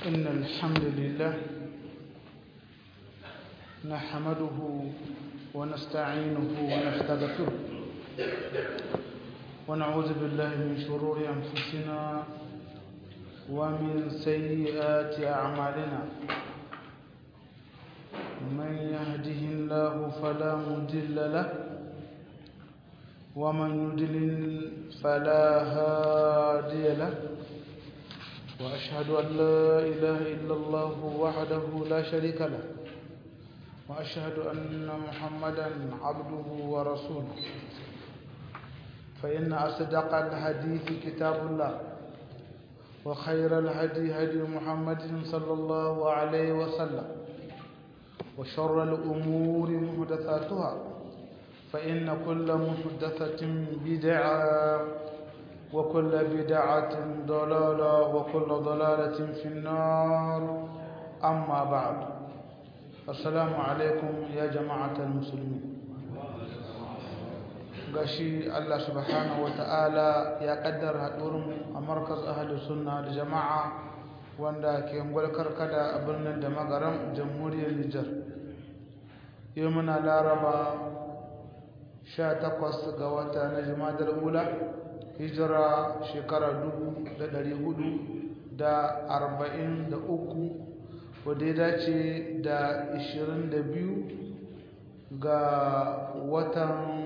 إن الحمد لله نحمده ونستعينه ونستغفره ونعوذ بالله من شرور أنفسنا ومن سيئات أعمالنا من يهده الله فلا مضل له ومن يضلل فلا هادي له وأشهد أن لا إله إلا الله وحده لا شريك له وأشهد أن محمدا عبده ورسوله فإن أصدق الحديث كتاب الله وخير الهدي هدي محمد صلى الله عليه وسلم وشر الأمور محدثاتها فإن كل محدثة بدعة وكل بدعة ضلالة وكل ضلالة في النار أما بعد السلام عليكم يا جماعة المسلمين gashi Allah subhanahu ta'ala ya kaddara haɗurin a markaz ahalus sunna da jama'a wanda ke gwalkar kada a birnin da magaram jamhuriyar Nijar yau muna laraba 18 ga wata na jimadar ula hijira shekara 443 wadda ya dace da 22 ga watan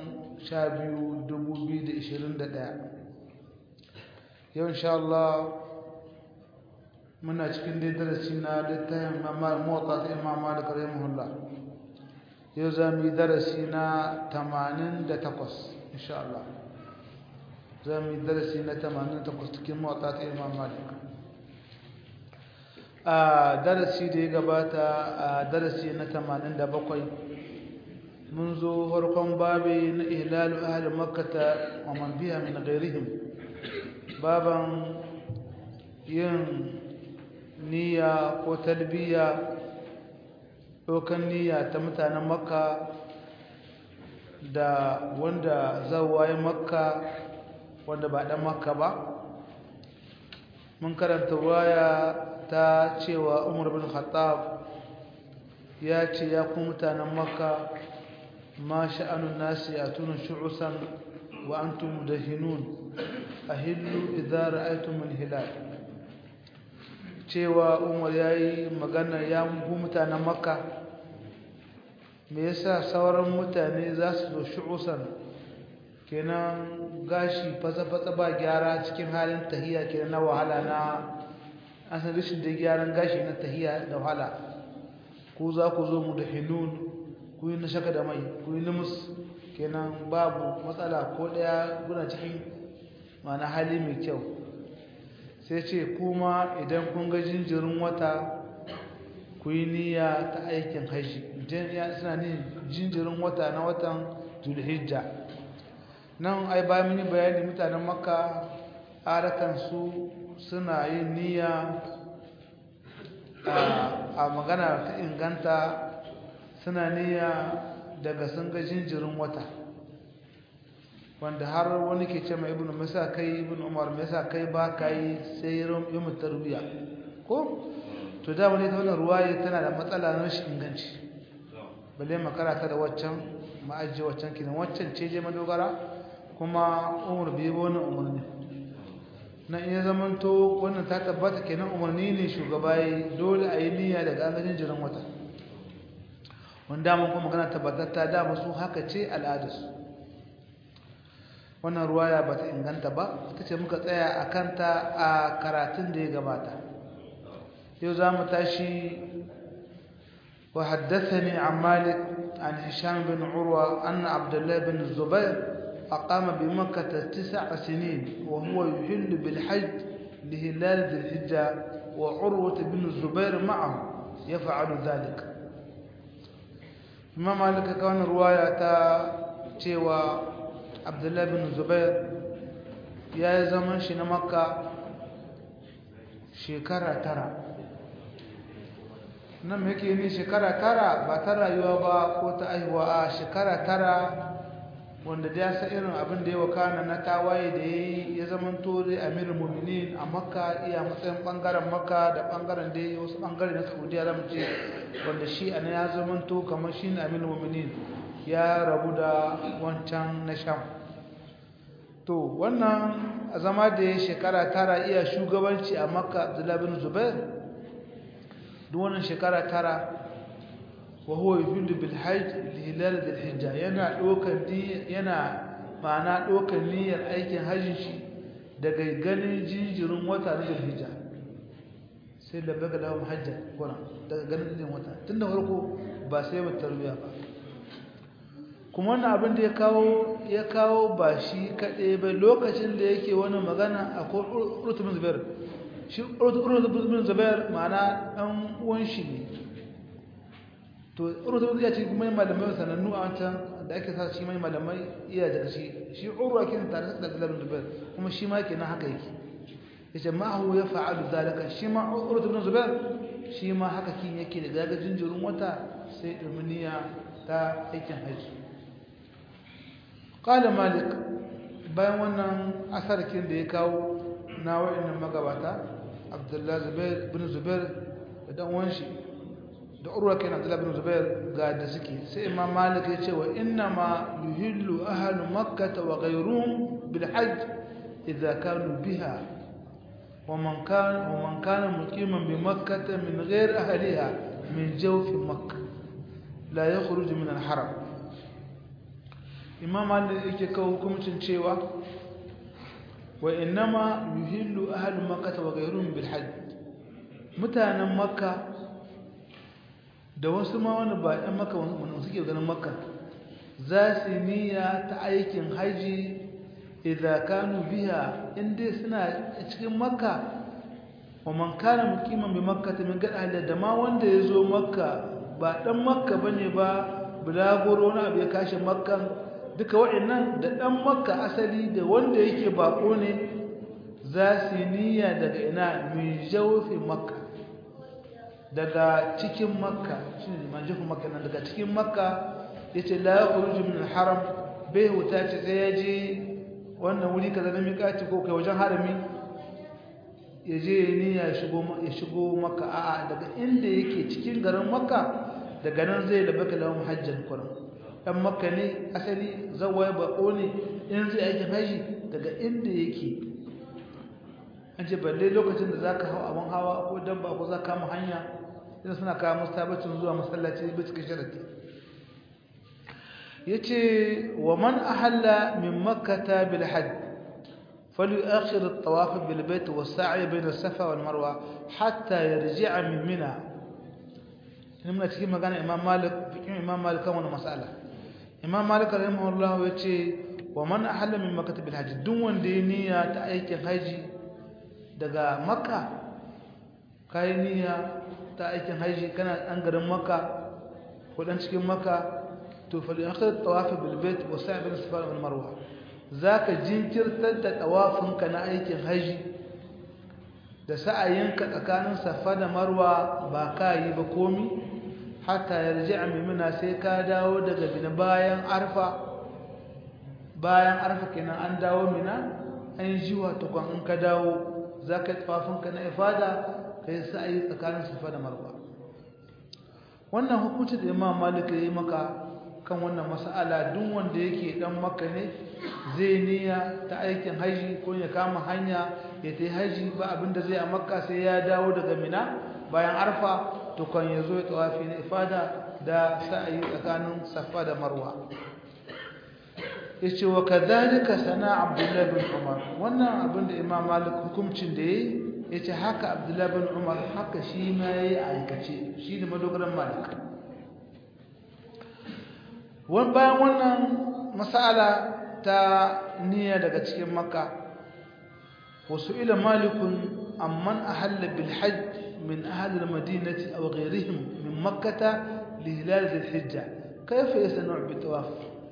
12,2021 yau insha Allah muna cikin dai darasi na littafin motsa ta imama da kare muhulla yau za mu yi darasi na 88 insha Allah za mu yi darasi na 88 cikin motsa ta imam malik a darasi da ya gabata a darasi na 87 mun zo farkon babi na ihlalu ahli makkata wa man biya min ghairihim baban yin niyya ko talbiya ɗaukan niyya ta mutanen makka da wanda zawaye makka wanda ba ɗan makka ba mun karanta waya ta cewa umar bin khattab ya ce ya ku mutanen makka ma sha'anun nasi a tunan shu'usan wa antum mudahinun ahillu idza ra'aytum al-hilal cewa umar yayi magana ya ku mutanen makka me yasa sauran mutane za su zo shu'usan kenan gashi fasa-fasa ba gyara cikin halin tahiya kenan na wahala na an san rashin da gyaran gashi na tahiya da wahala ku za ku zo mu da hinun ku yi na shaka da mai ku yi numus kenan babu matsala ko daya guna cikin mana hali mai kyau sai ce kuma idan kun ga jinjirin wata ku yi niyya ta aikin haishi suna ne jinjirin wata na watan zulhijja nan ai bayan mini bayani mutanen makka su suna yin niyya a magana ta inganta suna niyya daga sun ga jinjirin wata wanda har wani ke ce mai ibn masa kai ibn umar masa kai ba ka yi sai yi tarbiya ko to da wani ta wannan ruwaye tana da matsala na rashin inganci balle makara ta da waccan ma'ajiye waccan kinan waccan ce je madogara kuma umar bai wani umarni na iya zamanto wannan ta tabbata kenan umarni ne shugaba ya dole a yi niyya daga agajin jiran wata wanda mun kuma magana tabbatatta da musu haka ce al'adarsu wannan ruwaya ba ta inganta ba ta ce muka tsaya a kanta a karatun da ya gabata yau za mu tashi wa haddathani an malik an hisham bin urwa anna abdullahi bin zubair أقام بمكة تسع سنين وهو يحل بالحج لهلال ذي الحجة وعروة بن الزبير معه يفعل ذلك إمام مالك كان رواية تيوى عبد الله بن الزبير يا زمن شنا مكة شكرا ترى nan yake ne shekara tara ba ta rayuwa ba ko ta aihuwa a shekara tara wanda da ya san irin abin da ya wakana na tawaye da ya yi ya zama tori amir muminin a makka iya matsayin bangaren makka da bangaren da ya wasu bangare na saudiya zama ce wanda shi a ya zama to kamar shi ne amir muminin ya rabu da wancan na sham to wannan a zama da ya shekara tara iya shugabanci a makka abdullahi bin zubair duk wannan shekara tara وهو يفيد بالحج لهلال ذي الحجة yana dokan yana ma'ana dokan niyyar aikin hajjin shi daga ganin jinjirin wata na Zulhijja sai da baga da hajja kuna daga ganin jinjirin wata tunda farko ba sai ba tarbiya ba kuma wannan abin da ya kawo ya kawo ba shi kaɗai ba lokacin da yake wani magana akwai urtubin zubair shi urtubin zubair ma'ana ɗan uwan shi ne to urdu ya ce mai malamai sanannu a wancan da ake sa shi mai malamai iya daga shi shi urwa kin tare da Abdullah bin Zubair kuma shi ma kenan haka yake yace ma hu ya fa'alu zalika shi ma urdu bin Zubair shi ma haka kin yake da daga jinjirun wata sai dumniya ta aikin haji qala malik bayan wannan asarkin da ya kawo na wa'annan magabata Abdullah Zubair bin Zubair da dan wanshi da urwa kenan Abdullah bin Zubair ga da suke sai Imam Malik ya ce wa inna ma yuhillu ahlu makkah wa ghayruhum bil hajj idha kanu biha wa man kana wa man kana muqiman bi makkah min ghayr ahliha min jawf makkah la yakhruju min al haram Imam Malik yake kawo hukuncin cewa wa inna ma yuhillu ahlu makkah wa ghayruhum bil hajj mutanen makkah da wasu ma wani ba ɗan maka wani suke ganin maka za su niyya ta aikin haji idan kanu biya inda suna cikin makka wa man kana muqiman bi makka ta min gada da ma wanda ya zo makka ba ɗan makka bane ba bulagoro wani abu ya kashe makkan duka waɗannan da ɗan makka asali da wanda yake bako ne za su niyya daga ina min jawfi makka daga cikin makka shi ne manjifin makka nan daga cikin makka ya ce la ya kuruji min haram bai wuta ce sai ya je wannan wuri kaza na miƙaci ko kai wajen harami ya je ya niyya ya shigo makka a'a daga inda yake cikin garin makka daga nan zai da baka lawan hajjan kuran dan makka ne asali zawaya bako ne in zai aiki haji daga inda yake an ce balle lokacin da zaka hau abin hawa ko dabba ko za ka kama hanya idan suna kawo musu tabbacin zuwa masallaci bai cikin sharadi yace wa man ahalla min makkata bil hajj فليؤخر الطواف بالبيت والسعي بين الصفا والمروه حتى يرجع من منى muna cikin magana imam malik fikin imam malik kan wani mas'ala imam malik rahimahullah yace wa man ahalla min makkata bil hajj duk wanda ya niyya ta aikin haji daga makka kai niyya ta aikin haji kana dan garin makka ko dan cikin makka to fa akhir tawaf bil bait wa sa'i bil safa wal marwa zaka jinkirtar da tawafinka na aikin haji da sa'ayinka tsakanin safa da marwa ba ka yi ba komi hatta yarji'a mimina sai ka dawo daga bina bayan arfa bayan arfa kenan an dawo mina an ji wato kan in ka dawo zaka yi tawafinka na ifada kai sa'ayi tsakanin safa da marwa wannan hukunci da Imam Malik ya yi maka kan wannan mas'ala duk wanda yake dan makka ne zai niyya ta aikin haji ko ya kama hanya ya tayi haji ba abinda zai a makka sai ya dawo daga mina bayan arfa to kan yazo ya tawafi na ifada da sa'ayi tsakanin safa da marwa yace wa kadhalika sana abdullah bin umar wannan abinda imam malik hukuncin da yayi yace haka abdullah bin umar haka shi ma yayi aikace shi da madogaran malik wani bayan wannan mas'ala ta niyya daga cikin makka wasu ila malikun amman ahalla bil hajj min ahli al madinati aw ghayrihim min makkah li hilal dhil hijja kayfa yasna'u bi tawaf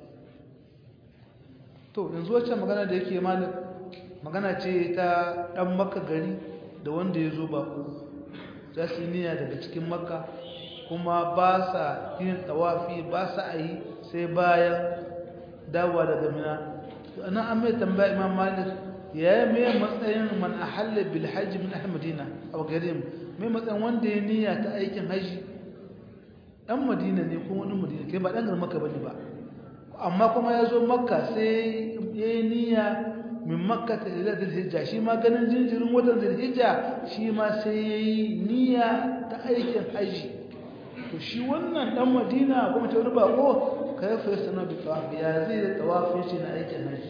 to yanzu wacce magana da yake malik magana ce ta dan makka gari da wanda ya zo bako za su niyya daga cikin makka kuma ba sa yin tawafi ba sa yi sai bayan dawowa daga mina ana an mai tambaya imam malik ya yi mai matsayin man ahalla bil hajji min ahli madina a garin mai matsayin wanda ya niyya ta aikin haji dan madina ne ko wani madina kai ba dan garin makka bane ba amma kuma ya zo makka sai ya yi niyya min makka ta ila hijja shi ma ganin jinjirin watan hijja shi ma sai ya yi niyya ta aikin haji to shi wannan dan madina kuma ta wani bako kai fa yasna bi tawaf ya zai da tawafin shi na aikin haji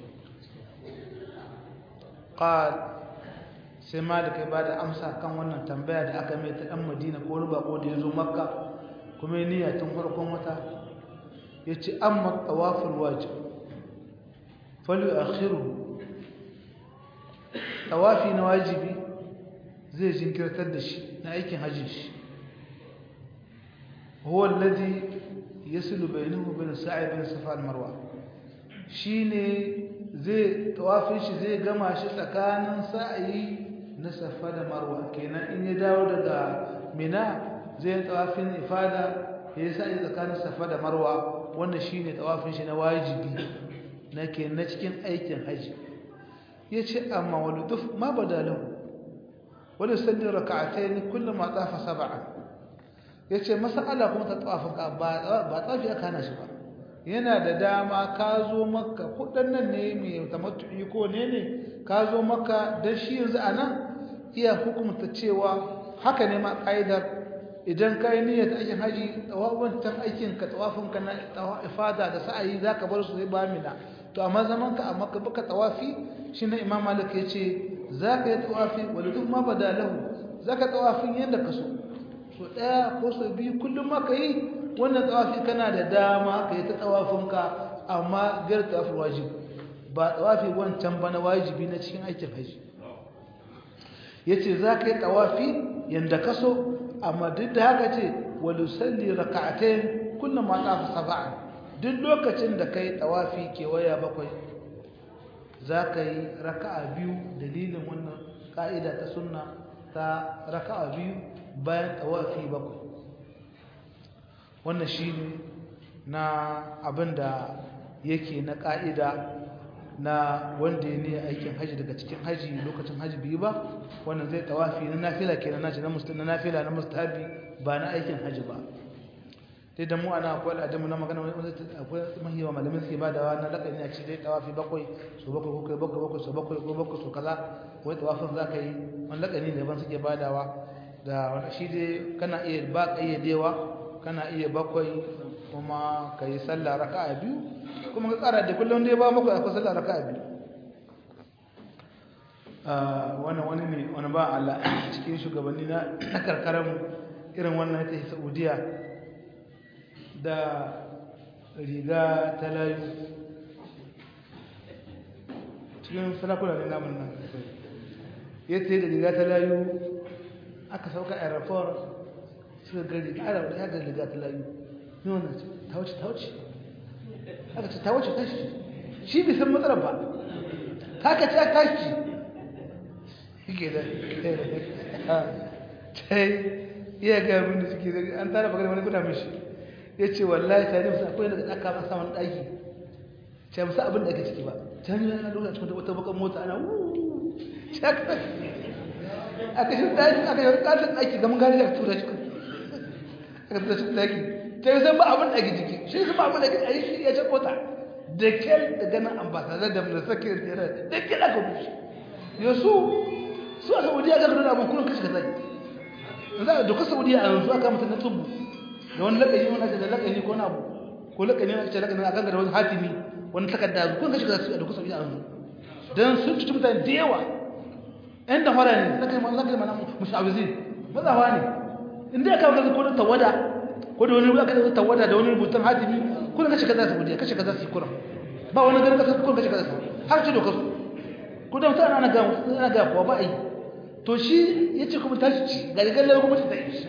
qal sai malik ya bada amsa kan wannan tambaya da aka mai ta dan madina ko wani bako da ya zo makka kuma ya niyya tun farkon wata yace amma tawaful wajib falu akhiru tawafi na wajibi zai jinkirtar da shi na aikin hajji shi huwa alladhi yasilu bainahu bain sa'i bain safa wal marwa shine zai tawafin shi zai gama shi tsakanin sa'i na safa da marwa kenan in ya dawo daga mina zai tawafin ifada ya sa'i tsakanin safa da marwa wannan shine tawafin shi na wajibi na ke na cikin aikin haji ya ce amma wani duf ma badalahu wani salli raka'atai kullum ma tsafa saba'a ya ce masala kuma ta tsafin ka ba tsafi aka hana shi ba yana da dama ka zo maka kudin nan ne mai tamattu'i ko ne ne ka zo maka don shi yanzu a nan iya hukumta cewa haka ne ma ƙa'idar idan ka yi niyyar aikin haji wancan aikin ka tsawafin ka na ifada da sa'ayi za ka bar su zai ba mina to amma zaman ka amma ka baka tawafi shi na imam malik ya ce za ka yi tawafi wadda duk ma ba da lahu za ka tawafin yadda ka so so ɗaya ko so biyu kullum ma ka yi wannan tawafi kana da dama ka yi ta tawafin ka amma biyar tawafin wajib ba tawafi wancan ba na wajibi na cikin aikin haji ya ce za ka yi tawafi yadda ka so amma duk da haka ce wal salli rak'atayn kullum ma tafa sab'an duk lokacin da kai tawafi kewaya bakwai zaka yi raka'a biyu dalilin wannan ka'ida ta sunna ta raka'a biyu bayan tawafi bakwai wannan shine na abinda yake na ka'ida na wanda ya ne aikin haji daga cikin haji lokacin haji biyu ba wannan zai tawafi na nafila kenan nace na musta na nafila na mustahabi ba na aikin haji ba dai da mu ana akwai al'adamu na magana wani akwai mahiwa malamin suke badawa na lakani a ce dai tawafi bakwai so bakwai ko kai bakwai bakwai so bakwai ko bakwai so kaza wai tawafin za ka yi wani lakani ne ban suke badawa da wani shi dai kana iya ba kayyadewa kana iya bakwai kuma ka yi sallah raka'a biyu kuma ka tsara da kullum dai ba maka akwai sallah raka'a biyu wannan wani ne wani ba Allah cikin shugabanni na karkarar irin wannan ta Saudiya da riga ta layu cikin sarakuna ne namun nan ya ce da riga ta layu aka sauka aeroport suka gari ƙara wadda ya ga riga ta layu ne wannan ta wuce ta wuce aka ce ta wuce tashi shi bai san matsalar ba ta ka ce tashi yake da ta iya ga abin da suke da an tara bagare wani guda mishi ya ce wallahi ta musu akwai daga aka masa wani ɗaki ce musu abin da ake ciki ba ta yi yana lokacin cikin wata bakan mota ana wuuu aka shi ɗaki aka yi ƙasar ɗaki ga mun gani da tura cikin aka tura cikin ɗaki ta yi san ba abin da ake ciki shi su ba abin da ake a yi shi ya ce kota da kyal da ganin ambasadar da mulasa ke tsere da kyal aka bushe ya su su a saudiya ga gudun abin kullum kashi ka zai za a dokar saudiya a yanzu aka mutu na tubu da wani lakani wani ake da lakani ko na abu ko lakani ake lakani a kan da wani hatimi wani takarda kullum kashi ka zai a dokar saudiya a yanzu don sun cuci mutane da yawa yan da fara ne lakani mana mushawizin mazawa ne inda ya kawo kaza ko da tawada ko da wani aka da tawada da wani rubutun hatimi kullum kashi ka zai saudiya kashi ka zai kullum ba wani ganin kasa kullum kashi ka zai har ce dokar su ko da mutane ana ga ana ga kuwa ba a yi to shi ya ce kuma tashi ci ga rigar lalata kuma ta yi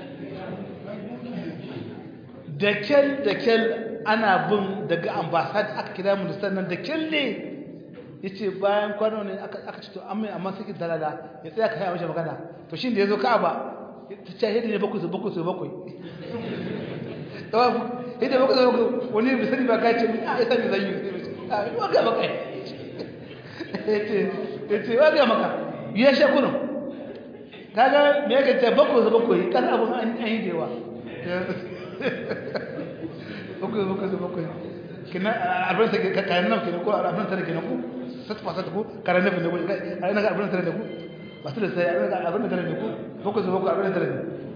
da kyal da kyal ana bin daga ambasad aka kira ministan nan da kyal ne ya ce bayan kwano ne aka ci to an mai amma suke dalala ya tsaya ka haya mashi magana to shi da ya zo ka ba ta ce yadda ne bakwai su bakwai su bakwai idan baka zo wani bai sani ba ka ce a ya sani zan yi a yi wa ga maka ya ce wa ga maka ya sha kurin kaga me yake ce bako zuba koyi kan abun an yi dewa bako zuba zuba koyi kina abin sa ka kayan nan kina ko abin sa kina ko sat fasa ko karan nan ne ko ai naga abin sa ne ko ba su da sai abin da ne ko bako zuba ko abin da ne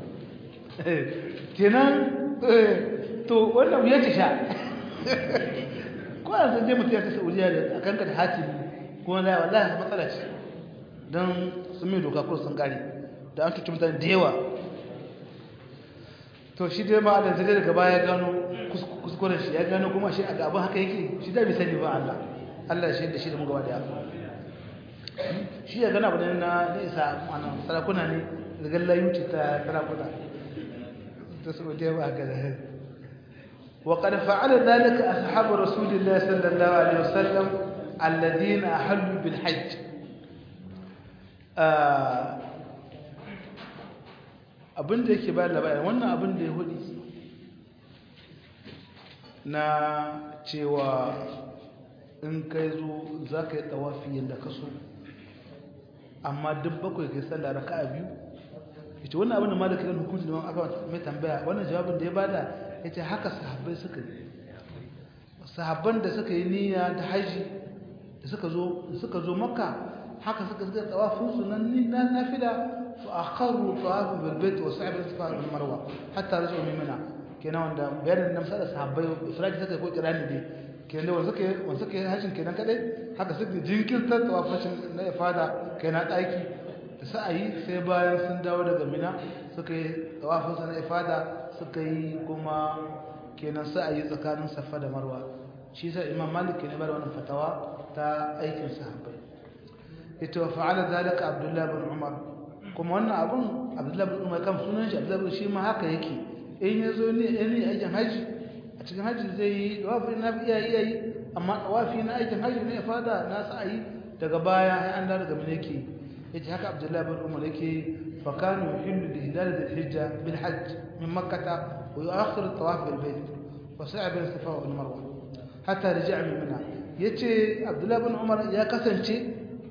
kenan to wannan ya ci sha ko an san je mutum ya ta Saudiya da akan ka da hatimi kuma la wallahi matsala ce dan sun mai doka ko sun kare da an tuci mutane da yawa to shi dai ma Allah zai daga baya gano kuskuren shi ya gano kuma shi a abin haka yake shi da bai sani ba Allah Allah shi da shi da mu gaba daya shi ya gana bane na da isa ana sarakuna ne daga layuci ta sarakuna ta su da yawa ga da وقد فعل ذلك أصحاب رسول الله صلى الله عليه وسلم الذين أحلوا بالحج abin da yake bayar labarin wannan abin da ya hudu na cewa in kai zo za ka yi tawafi yadda ka so amma duk bakwai kai sallah raka a biyu ita wannan abin da malaka yin hukunci da aka mai tambaya wannan jawabin da ya bada ya ce haka sahabbai suka yi sahabban da suka yi niyya da haji da suka zo makka haka suka suka tawafin su nan na nafila fa akharu tawaf bil bait wa sa'ib al-safa wal marwa hatta rajuu min mina kenan wanda bayanin nan sai sahabbai ifradi suka ko kirani dai kenan wanda suka wanda suka hajin kenan kadai haka suka jinkirtar tawafin na ifada kenan daki da sa'ayi sai bayan sun dawo daga mina suka yi tawafin sa na ifada suka yi kuma kenan sa'ayi tsakanin safa da marwa shi sai imam malik ne bar wannan fatawa ta aikin sahabbai ita wa fa'ala zalika abdullahi bin umar kuma wannan abun abdullahi bin umar kan sunan shi abdullahi shi ma haka yake in yazo ne ne aikin haji a cikin haji zai yi dawafi na iya iya yi amma dawafi na aikin haji ne fada na sa'i daga baya ai an da daga mene yake yace haka abdullahi bin umar yake fa kanu yuhillu bi hilal al-hijja bil hajj min makkah wa yu'akhiru at-tawaf bil bayt wa sa'a bin safa wal marwa hatta raja'a min mina yace abdullahi bin umar ya kasance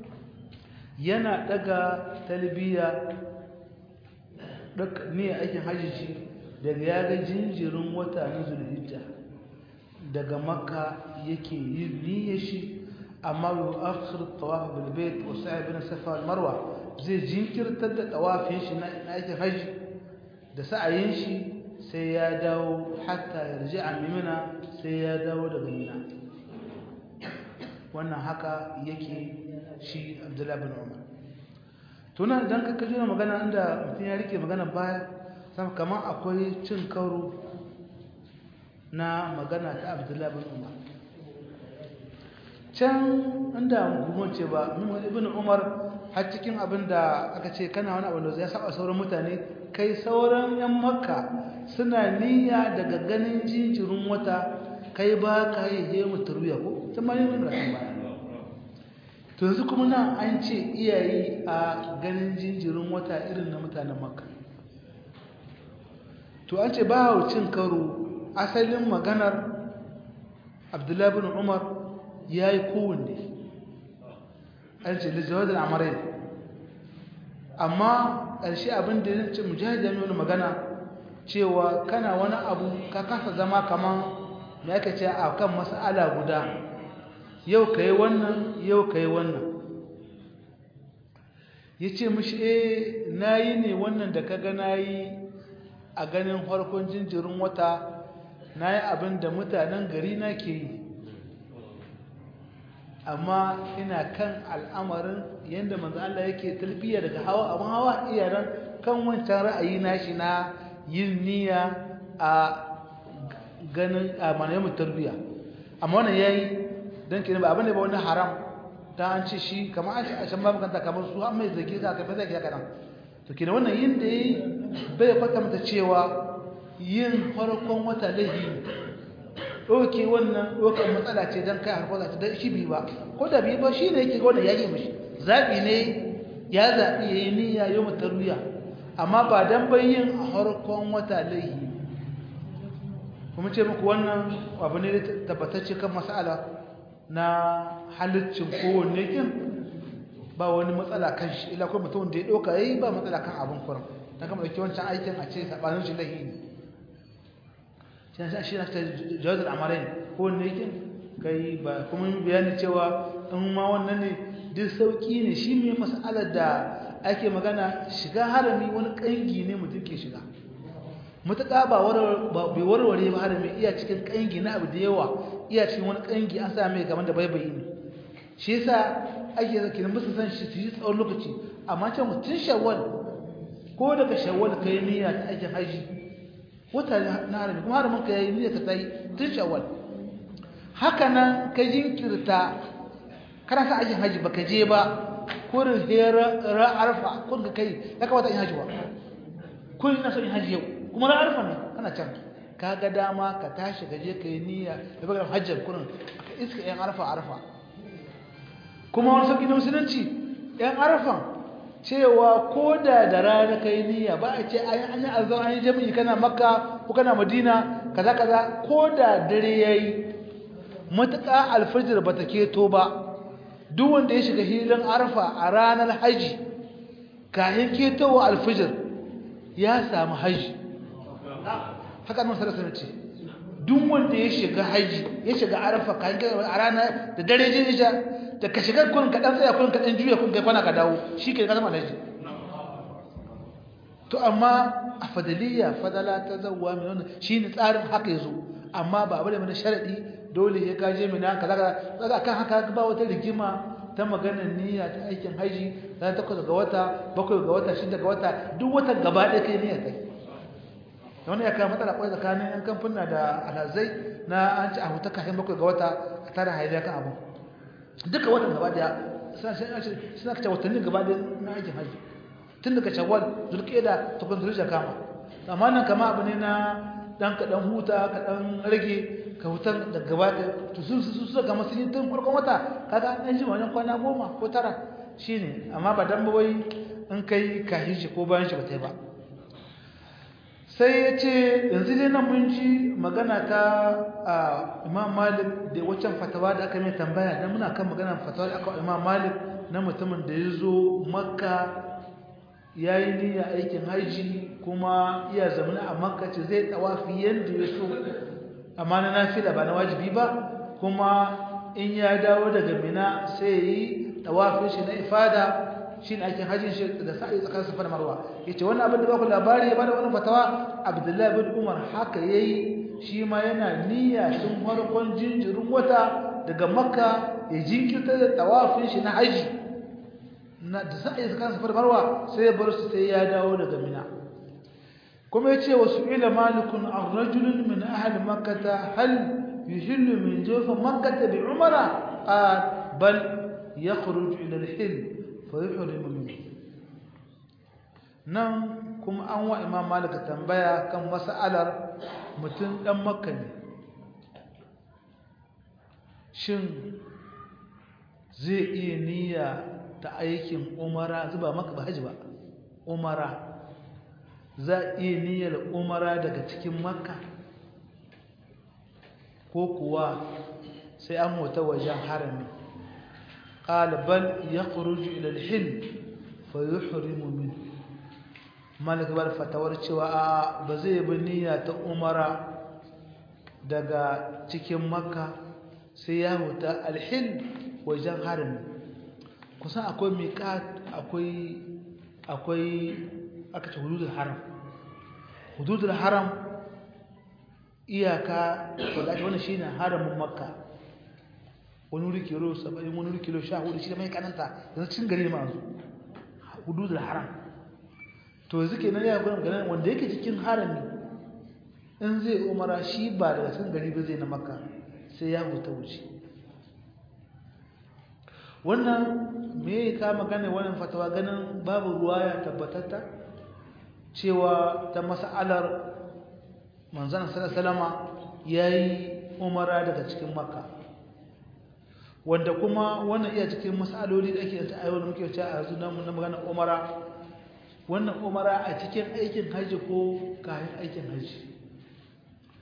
yana daga talbiya duk ne aikin hajji shi daga ya ga jinjirin wata na zulhijja daga makka yake yin niyyar shi amma yau akhir tawaf bil bait wa sa'i bin safa wal marwa zai jinkirtar da tawafin shi na aikin hajji da sa'ayin shi sai ya dawo hatta yarji'a mimina sai ya dawo daga mina wannan haka yake shi abdullahi bin umar tunan idan ka kaji na magana inda mutum ya rike magana baya sama kamar akwai cin karo na magana ta abdullahi bin umar can inda gumon ce ba min ibn umar har cikin abin da aka ce kana wani abin da ya saba sauran mutane kai sauran yan makka suna niyya daga ganin jinjirin wata kai ba ka yi hemu tarwiya ko ta ma yi min rasin baya to yanzu kuma nan an ce iyayi a ganin jinjirin wata irin na mutanen makka to an ce ba cin karo asalin maganar abdullahi bin umar ya yi kowanne an ce lijawar da amarai amma ƙarshe abin da ya ce mujahid ya nuna magana cewa kana wani abu ka kasa zama kaman ya ka ce a kan mas'ala guda yau ka yi wannan yau ka yi wannan ya ce mashi e na yi ne wannan da ka ga na yi a ganin farkon jinjirin wata na yi abin da mutanen gari na ke yi amma ina kan al'amarin yadda manzo Allah yake talbiya daga hawa abin hawa iyaran kan wancan ra'ayi nashi na yin niyya a ganin a manayin tarbiya amma wannan yayi dan kenan ba abin da ba wani haram dan an ce shi kamar an ce a can babu kanta kamar su an mai zage ka kai zage ka nan to kenan wannan yin da yayi bai kwatanta cewa yin farkon wata lahi doke wannan dokan matsala ce dan kai harko za ta da shi bi ba ko da bi ba shi ne yake ga wannan yake mishi zabi ne ya zabi yayi niyya yau tarwiya amma ba dan bayyin a farkon wata lahi kuma ce muku wannan abu ne tabbatacce kan mas'ala na halittin kowanne kin ba wani matsala kan shi ila kuma mutum da ya ɗauka yayi ba matsala kan abin kuran ta kama ɗauki wancan aikin a ce saɓanin shi lahi ne shi na shi na ta jawazar amarai kowanne kin kai ba kuma bayani cewa in ma wannan ne duk sauƙi ne shi mai mas'alar da ake magana shiga harami wani ƙangi ne mutum ke shiga matuƙa ba bai warware ba harami iya cikin ƙangi na abu da yawa iya cikin wani ƙangi an sa mai kamar da baibayi ne shi yasa ake zaki da musu san shi su yi tsawon lokaci amma can mutum shawwal ko daga shawwal ka yi niyya ta aikin haji wata na harami kuma haramin ka yi niyya ka ta yi tun shawwal haka nan ka jinkirta kana sa aikin haji baka je ba kurin hera arfa kun ka kai ya kawata in haji ba kun ina so in haji yau kuma na arfa ne kana can ka ga dama ka tashi ka je ka yi niyya da baka hajjar kurin ka iska yan arfa arfa kuma wani sauƙi na musulunci yan arfan cewa ko da da rana ka yi niyya ba a ce an yi azan an yi jami'i kana makka ko kana madina kaza kaza ko da dare ya yi matuƙa alfajir ba ta keto ba duk wanda ya shiga hilin arfa a ranar haji kayan ketowa alfijir ya samu haji haka nan sarasa ce duk wanda ya shiga haji ya shiga arfa kayan ketowa a ranar da dare je isha da ka shiga kun kaɗan tsaya kun kaɗan juya kun kai kwana ka dawo shi ke ka zama haji to amma a fadaliya fadala ta zauwa mai wannan shi ne tsarin haka ya zo amma ba abu da mana sharaɗi dole ya kaje mina kaza kaza kan haka ba wata rigima ta maganar niyya ta aikin haji ran takwas ga wata bakwai ga wata shida ga wata duk wata gaba ɗaya kai niyya kai wani ya kawo matsala kwai tsakanin yan kamfuna da alhazai na an ci a huta kafin bakwai ga wata a tara haidai kan abu duka watan gaba ɗaya suna kace watannin gaba ɗaya na aikin haji tun daga shawwal zulƙeda ta kun zulja kama amma nan kama abu ne na dan ka dan huta ka dan rage ka hutan da gaba da to su su su ga masu yin tun farkon wata kaga an ji wajen kwana goma ko tara shine amma ba dan wai in kai ka hiji ko bayan shi ba tai ba sai ya ce yanzu dai nan mun ji magana ta Imam Malik da waccan fatawa da aka mai tambaya dan muna kan magana fatawa da aka Imam Malik na mutumin da ya zo Makka ya yi niyya aikin haji kuma iya zamana a makka ce zai tawafi yadda ya so amma na nafila ba na wajibi ba kuma in ya dawo daga mina sai ya yi tawafin shi na ifada shi ne aikin hajjin shi da sa'i tsakanin safa da marwa ya ce wannan abin da ba ku labari ya bada wani fatawa abdullahi bin umar haka ya yi shi ma yana niyya tun farkon jinjirin wata daga makka ya jinkirta da tawafin shi na haji na da za a yi tsakanin safar marwa sai ya bar su sai ya dawo daga mina kuma ya ce wa su'ila malikun an rajulun min ahli makkata hal yuhillu min jofa makkata bi umara a bal ya khuruju ila al-hil fa yuhrimu min nan kuma an wa imam malik tambaya kan mas'alar mutum dan makka ne shin zai iya niyya ta aikin umara zuba maka ba haji ba umara za iya niyyar umara daga cikin makka ko kuwa sai an mota wajen harami ƙalibal ya kuruju ilalhin fa yi hurimu min malakabar fatawar cewa a ba zai bi niyya ta umara daga cikin makka sai ya mota alhin wajen harami kusan akwai miƙat akwai akwai aka ce hududul haram hududul haram iyaka wadda ake wani shine haramin makka wani wuri kilo 70 wani wuri kilo 14 shi da mai kananta yanzu cin gari ma yanzu hududul haram to yanzu kenan ya gwanin ganin wanda yake cikin harami in zai umara shi ba daga cin gari ba zai na makka sai ya huta wuce wannan me ka magana wannan fatawa ganin babu ruwaya tabbatatta cewa ta mas'alar manzon sallallahu yayi umara daga cikin makka wanda kuma wannan iya cikin mas'aloli da ake ta ayyuka muke cewa a yanzu na magana umara wannan umara a cikin aikin haji ko kayan aikin haji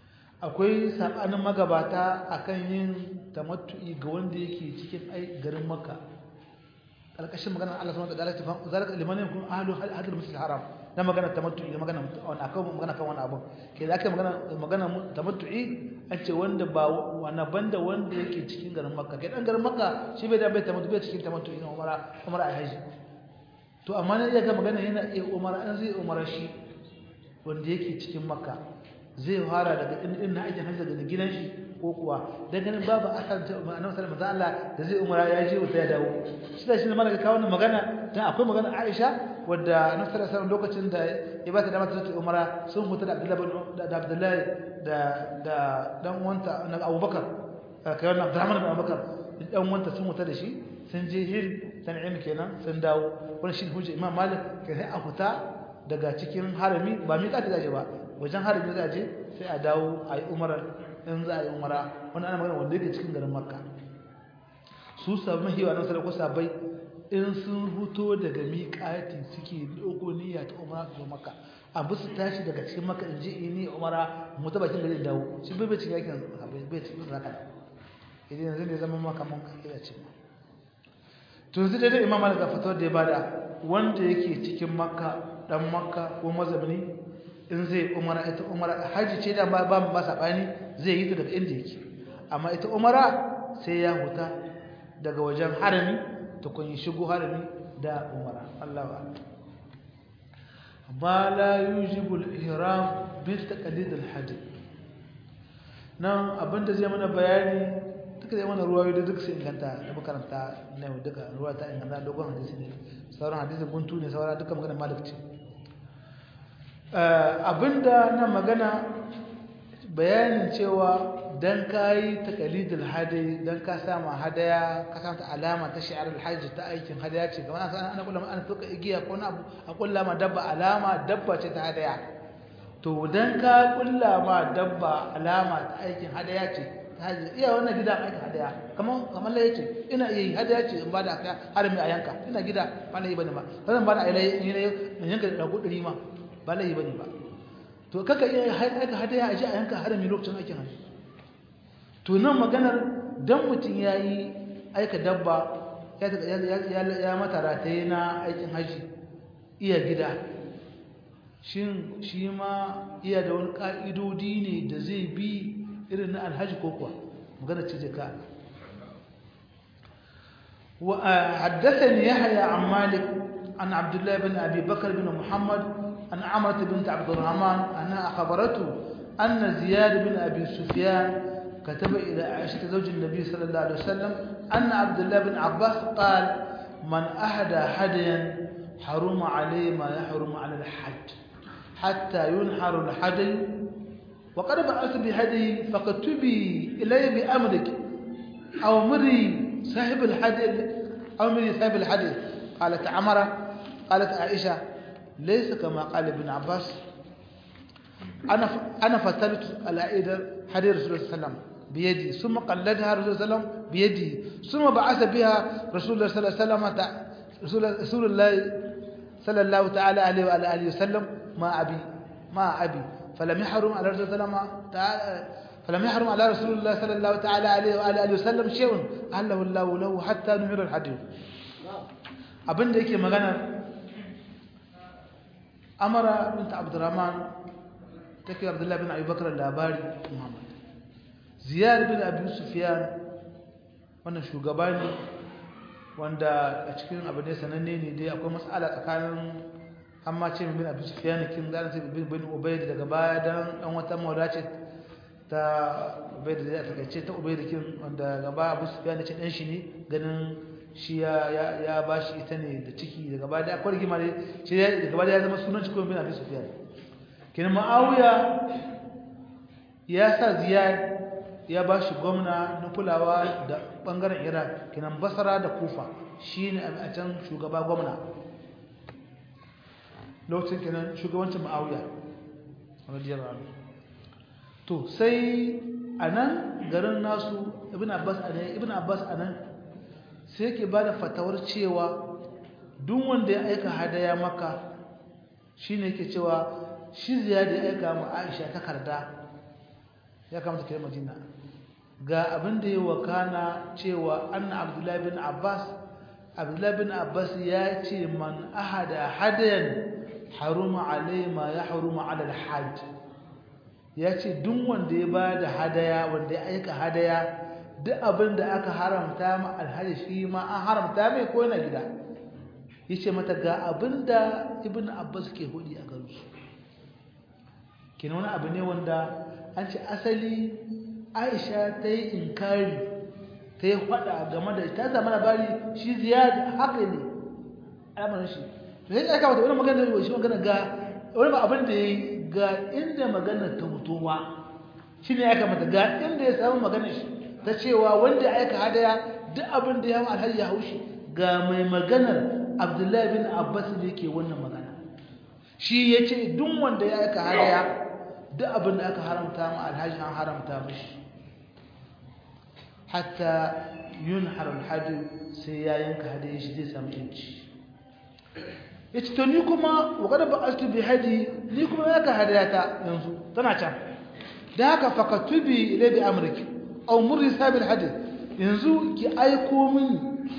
akwai sabanin magabata akan yin tamattu'i ga wanda yake cikin ai garin makka alƙashin magana Allah subhanahu wa ta'ala ta fa zalika liman yakun ahlu hadal masjid haram na magana tamattu'i da magana wani akan magana kan wani abu ke da aka magana magana tamattu'i an ce wanda ba wani banda wanda yake cikin garin makka kai dan garin makka shi bai da bai tamattu'i bai cikin tamattu'i na umara umara a haji to amma ne ga magana yana iya umara an zai umara shi wanda yake cikin makka zai fara daga in na aikin hajji daga gidan shi ko kuwa dan ganin babu asan ta annabi sallallahu alaihi Allah da zai umara ya je wata ya dawo shi da shi ne malaka kawo wannan magana dan akwai magana Aisha wadda annabi sallallahu alaihi lokacin da ya bata da mata ta umara sun huta da Abdullahi da Abdullahi da da dan uwanta na Abubakar kai wannan Abdurrahman bin Abubakar dan uwanta sun huta da shi sun je hil tan'im kenan sun dawo wannan shi hujja Imam Malik kai sai a huta daga cikin harami ba mi ka ta ba wajen harami za a je sai a dawo a yi umarar in za a yi umara wani ana magana wanda yake cikin garin makka su sabu mahiwa nan sadako sabai in sun huto daga miƙati suke ɗauko niyya ta umara su zo makka abu su tashi daga cikin makka in ji ini umara mu ta bakin gari dawo shi bai bai cikin yakin sabai bai cikin zaka idan yanzu ne zama maka mun kai ce to yanzu dai imam malik ga fatawar da ya bada wanda yake cikin makka dan makka ko mazabni in zai umara ita umara haji ce da ba ba sabani zai yi ta daga inda yake amma ita umara sai ya huta daga wajen harami ta kun yi shigo harami da umara Allah ba ma la yujibu al-ihram bil taqlid al-hajj nan abinda zai mana bayani duka zai mana ruwayoyi da duk sai inganta da makaranta na yau duka ruwa ta inganta dogon hadisi ne sauran hadisi guntu ne sauran duka magana malik ce abinda na magana bayanin cewa dan kayi taqalidul hadi dan ka sama hadaya ka samu alama ta shi'ar alhajj ta aikin hadaya ce kamar an ana kullama an tuka igiya ko na abu a kullama dabba alama dabba ce ta hadaya to dan ka kullama dabba alama ta aikin hadaya ce ta hajji iya wannan gida aikin hadaya kamar kamar lai ce ina iya yi hadaya ce in ba da harami a yanka ina gida ba na yi bane ba zan ba da ailai in yanka da ɗari ma ba laifi bane ba to kaka iya aika hadaya a ji a yanka harami lokacin aikin hajji to nan maganar dan mutum ya yi aika dabba ya mata rataye na aikin hajji iya gida shin shi ma iya da wani ƙa'idodi ne da zai bi irin na alhaji ko kuwa maganar ce ka وحدثني يحيى عن مالك عن عبد الله بن أبي بكر بن محمد عن عمرة بنت عبد الرحمن أنها أخبرته أن زياد بن أبي سفيان كتب إلى عائشة زوج النبي صلى الله عليه وسلم أن عبد الله بن عباس قال من أهدى هديا حرم عليه ما يحرم على الحج حتى ينحر الحدي وقد بعثت بهدي فاكتبي إلي بأمرك أو مري صاحب الحدي أو مري صاحب الحدي قالت عمرة قالت عائشة ليس كما قال ابن عباس أنا أنا فتلت العيد حديث رسول الله صلى الله عليه وسلم بيدي ثم قلدها رسول الله صلى الله عليه وسلم بيدي ثم بعث بها رسول الله صلى الله عليه وسلم رسول الله صلى الله تعالى عليه وآله وسلم ما أبي ما أبي فلم يحرم على رسول الله تعالى فلم يحرم على رسول الله صلى الله تعالى عليه وآله وسلم شيء أهله الله له حتى نمر الحديث abin da yake magana amara binta abdurrahman take abdullahi bin abubakar labari muhammad ziyar bin abu sufyan wannan shugaba ne wanda a cikin abu ne sananne ne dai akwai matsala tsakanin amma ce bin abu sufyan kin da sai bin bin ubayd daga baya dan dan wata mawda ce ta ubayd da ta kace ta ubayd kin wanda gaba abu sufyan ce dan shi ne ganin shi ya ba shi ita ne da ciki daga baya da akwai rigima ne shi daga baya ya zama sunan cikin bin abi sufyan kin ma'awiya ya sa ziyad ya ba shi gwamna na kulawa da bangaren iraq kinan basra da kufa shine a can shugaba gwamna lokacin kinan shugabancin ma'awiya radiyallahu anhu to sai anan garin nasu ibn abbas anan ibn abbas anan sai yake ba da fatawar cewa duk wanda ya aika hadaya maka shi ne yake cewa shi ziyada ya aika mu aisha takarda ya kamata kai madina ga abin da ya wakana cewa anna abdullahi bin abbas abdullahi bin abbas ya ce man ahada hadayan haruma alai ma ya haruma ala alhajj ya ce duk wanda ya bada hadaya wanda ya aika hadaya duk abin da aka haramta ma alhaji shi ma an haramta mai ko yana gida yace mata ga abin da ibn abbas ke hudi a garin su kina wani abu ne wanda an ce asali aisha ta yi inkari ta yi faɗa game da ta zama labari shi ziyad haka ne al'amarin shi to sai aka wata wani magana da shi magana ga wani ba abin da ya yi ga inda magana ta mutuwa shi ne aka mata ga inda ya samu magana shi ta cewa wanda ya aika hadaya duk abin da ya hau alhaji ya haushi ga mai maganar abdullahi bin abbas ne ke wannan magana shi ya ce duk wanda ya aika hadaya duk abin da aka haramta ma alhaji an haramta mashi hatta yun haram hajji sai ya yanka hadaya shi zai samu yanci ya ce to ni kuma wakada ba astu bi haji ni kuma ya ka hadaya ta yanzu tana can da haka fakatubi ilai bi amurki au murri sabil hajji yanzu ki aiko min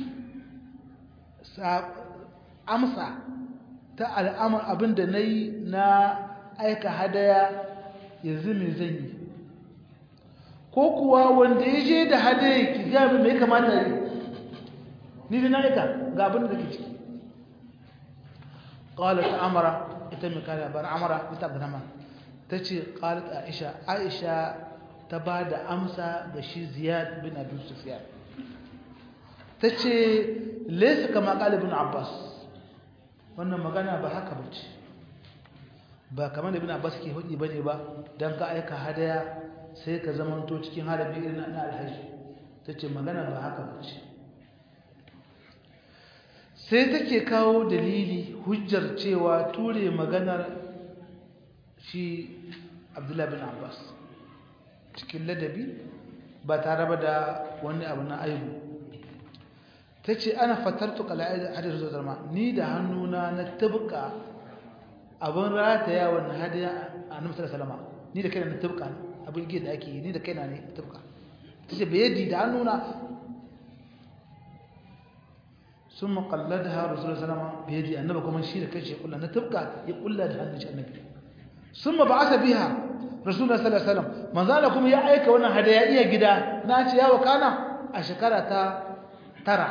amsa ta al'amur abin da na yi na aika hadaya yanzu mai zan yi ko kuwa wanda ya je da hadaya ki gami mai kamata yi ni da na aika ga abin da ke ciki ƙawalar ta amara ita mai kare bar amara ita abu nama ta ce ƙawalar aisha aisha ta ba da amsa ga shi ziyad bin abin sufiya ta ce laisa kama ƙalibin abbas wannan magana ba haka ba ce ba kamar da bin abbas ke hudu ba ne ba don ka aika hadaya sai ka zamanto cikin harabi irin na alhaji ta ce magana ba haka ba ce sai take kawo dalili hujjar cewa ture maganar shi abdullahi bin abbas cikin ladabi ba tare ba da wani abu na aibu ta ce ana fatartu kala'ai hadar zuwa zarma ni da hannuna na tabka abin rataya wannan hadiya a namsar salama ni da kaina na tabka abin gida ake yi ni da kaina ne tabka ta ce bayadi da hannuna sun makallar da haru zuwa salama bayadi annaba kuma shi da kai shi kulla na tabka ya kulla da hannun shi annabi sun ma ba'asa biha rasulullah sallallahu alaihi wasallam manzala kuma ya aika wannan hadaya iya gida na ce ya wakana a shekara ta tara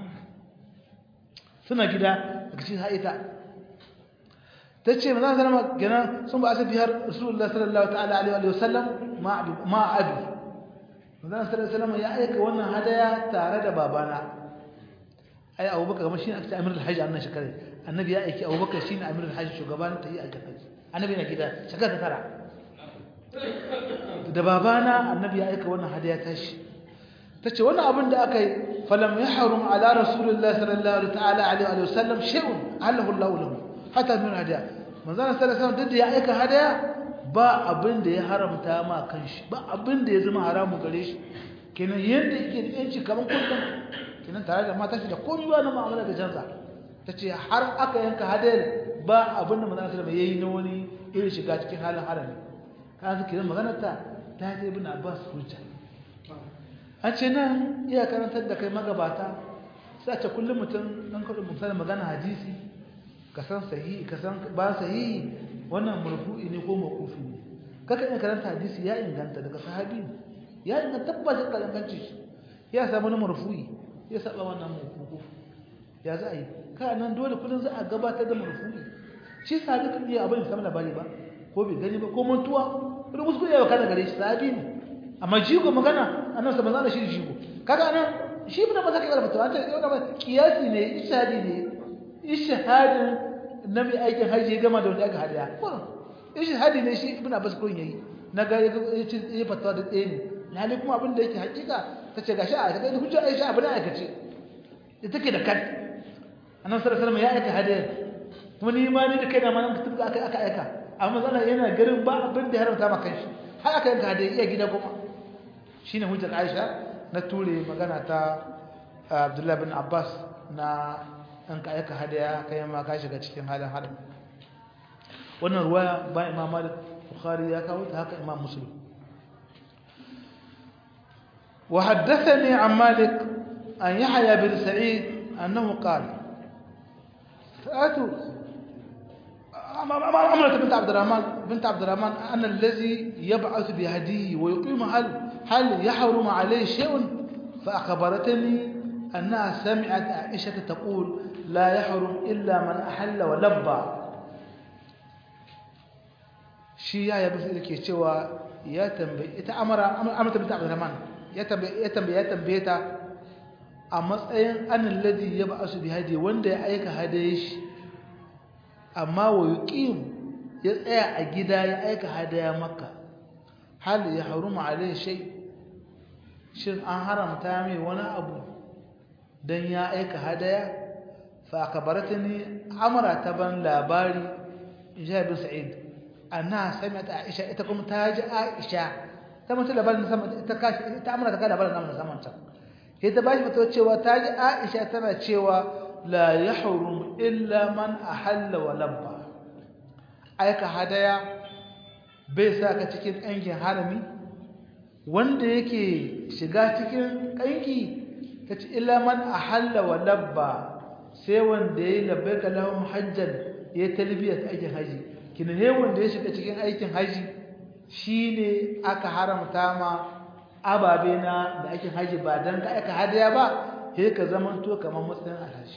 suna gida daga cikin haita ta ce manzala sallama gina sun ba'asa biha rasulullah sallallahu ta'ala alaihi wasallam ma abi manzala sallallahu alaihi wasallam ya aika wannan hadaya tare da babana ai abubakar kamar shine aka ce amirul hajji annan shekara annabi ya aiki abubakar shine amirul hajji shugaban ta yi a hajji annabi na gida shekara ta tara da babana annabi ya aika wannan hadiya tashi tace wannan abin da aka yi falam yahrum ala rasulillahi sallallahu ta'ala alaihi wa sallam shay'un allahu allah lahu hatta min hadiya manzon sallallahu alaihi wasallam da ya aika hadiya ba abin da ya haramta ma kanshi ba abin da ya zama haramu gare shi kenan yanda yake da yanci kaman kullum kenan tare da mata shi da komai ba na mu'amala da canza tace har aka yanka hadiyar ba abin da manzon sallallahu alaihi wasallam yayi na wani irin shiga cikin halin harami ka zaki da maganar ta ta ce ibn abbas hujja a ce nan iya karantar da kai magabata sai a ce kullum mutum dan kaɗu misali magana hadisi ka san sahihi ka san ba sahihi wannan marfu'i ne ko mawqufi ne kaka iya karanta hadisi ya inganta daga sahabi ne ya inganta tabbatar da inganci shi ya samu na marfu'i ya saba wannan mawqufi ya za a yi ka nan dole kullum za a gabatar da marfu'i shi sahabi kan iya abin samu labari ba ko bai gani ba ko mantuwa wani kuskure ya kana gare shi sahabi ne amma jigo magana annabi sallallahu alaihi wasallam shi jigo kaga anan shi ibn Abbas kai karfa an ce wannan kiyasi ne ishadi ne ishadin nabi aikin haji gama da wanda aka hadiya ishadi ne shi ibn Abbas kun yayi naga ya ce ya fatawa da tsaye ne lalle kuma abin da yake hakika tace gashi a kaga hujja Aisha abin da aka ce ita take da kan annabi sallallahu alaihi wasallam ya aika hadiya kuma ni ma ni da kaina ma nan tuka aka aka aika amma zalla yana garin ba abin da ya haramta maka shi har aka yanka hadiya iya gida kuma shine hujjar Aisha na ture magana ta Abdullah bin Abbas na an ka aika hadiya kai ma ka shiga cikin halin haram wannan ruwaya ba Imam Malik Bukhari ya kawo ta haka Imam Muslim وحدثني عن مالك أن يحيى بن سعيد أنه قال فأتوا عمرة بنت عبد الرحمن بنت عبد الرحمن أن الذي يبعث بهديه ويقيم هل هل يحرم عليه شيء فأخبرتني أنها سمعت عائشة تقول لا يحرم إلا من أحل ولبى shi ya yabi sai yake cewa ya tambaye ita amara amara bint Abdurrahman ya tambaye ya tambaye ya tambaye ta a matsayin anil ladhi yab'asu bi hadi wanda ya aika hadaye shi amma wa yuqim ya tsaya a gida ya aika hadaya makka hal ya haruma alai shay shin an haramta mai wani abu dan ya aika hadaya fa akabaratani amara ta ban labari jabir sa'id anna sami'at aisha ita kuma ta ji aisha ta mutu labarin sama ta kashi ta amara ta kada labarin nan saman ta sai ta bashi fito cewa ta ji aisha tana cewa la yahrum illa man ahalla wa labba aika hadaya bai sa ka cikin ƙangin harami wanda yake shiga cikin ƙangi ta ce illa man ahalla wa labba sai wanda ya yi labbaika lahum hajjan ya talbiyar aikin haji kina ne wanda ya shiga cikin aikin haji shine aka haramta ma ababe na da aikin haji ba dan ka aka hadaya ba sai ka zamanto kamar matsayin alhaji